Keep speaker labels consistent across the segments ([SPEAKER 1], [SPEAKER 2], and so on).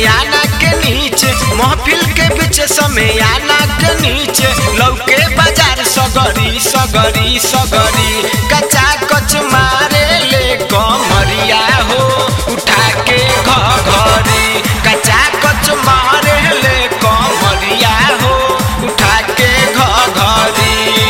[SPEAKER 1] समेयाना के नीचे महफिल के बीच समेयाना के नीचे लौके बाजार सगरी सगरी सगरी कचा कच मारे ले कमरिया हो उठा के घरी कचा कच मारे ले कमरिया हो उठा के घरी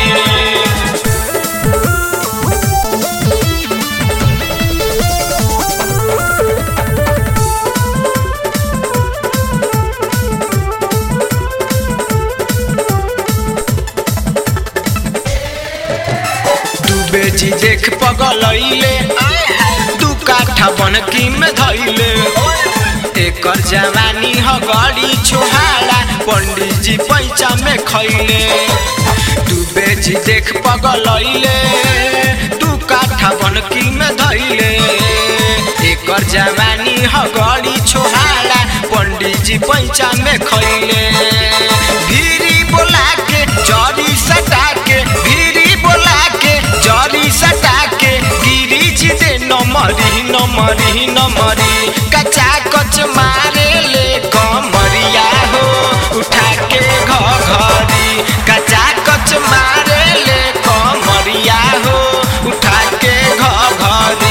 [SPEAKER 1] डूबे जी देख पगलैले दू काठा बनकी में धैले एकर जवानी ह गड़ी छोहाड़ा पंडित जी पैसा में खैले डूबे जी देख पगलैले दू काठा बनकी में धैले एकर जवानी ह गड़ी छोहाड़ा पंडित जी पैसा में खैले भीरी बोला के जरी सटा के भीरी बोला के जरी सटा के गिरी जी दे नमरी नमरी नमरी कचा कच मारे ले कमरिया हो उठा के घरी कचा कच मारे ले कमरिया हो उठा के घरी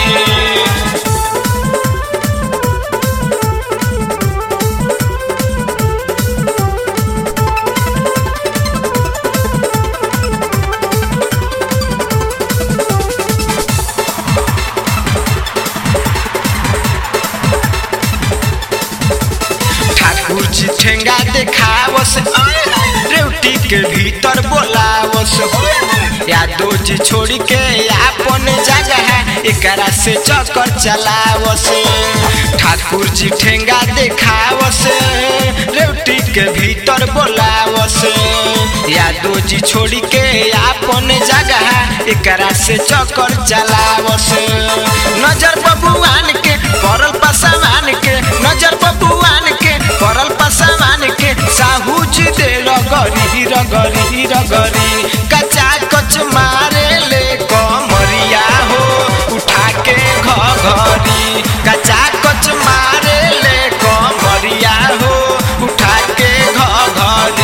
[SPEAKER 1] ठाकुर जी ठेंगा देखावस रेवटी के भीतर बोलावस यादव जी छोड़ के आपन जगह एकरा से चक्कर चलावस ठाकुर जी ठेंगा देखावस रेवटी के भीतर बोलावस यादव जी छोड़ के आपन जगह एकरा से चक्कर चलावस नजर बबुआन के पड़ल पसवान के नजर बबुआन के पड़ल पसवान के साहू जी दे रगरी रगरी रगरी कचा कच मारे ले कमरिया हो उठा के घरी कचा कच मारे ले कमरिया हो उठा के घरी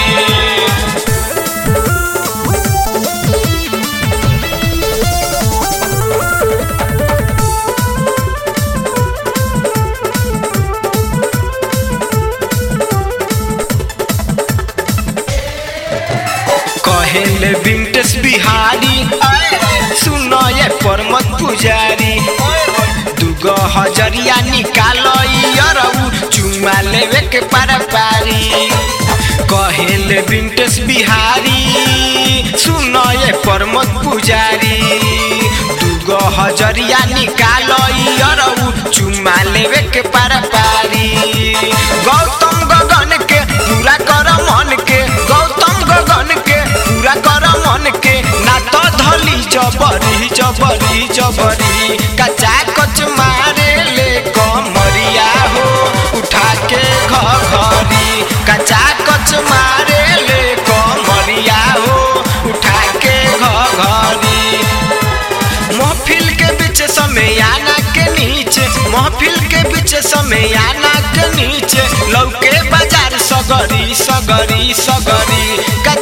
[SPEAKER 1] कहेले विंटेस बिहारी सुनो ये परमत पुजारी दुगो हजरिया निकाल यरऊ चुमा लेवे के पारा पारी कहेले विंटेस बिहारी सुनो ये परमत पुजारी दुगो हजरिया निकाल यरऊ चुमा लेवे के पारा पारी गौतम गगन के पूरा कर मन के गौतम गगन के पूरा कर मन के ना तो धली जबरी जबरी जबरी कचा कच मारे ले कमरिया हो उठा के घरी कचा कच मारे ले कमरिया हो उठा के घरी महफिल के बीच समेयाना के नीचे महफिल के बीच समेयाना के नीचे लौके बाजार सगरी सगरी सगरी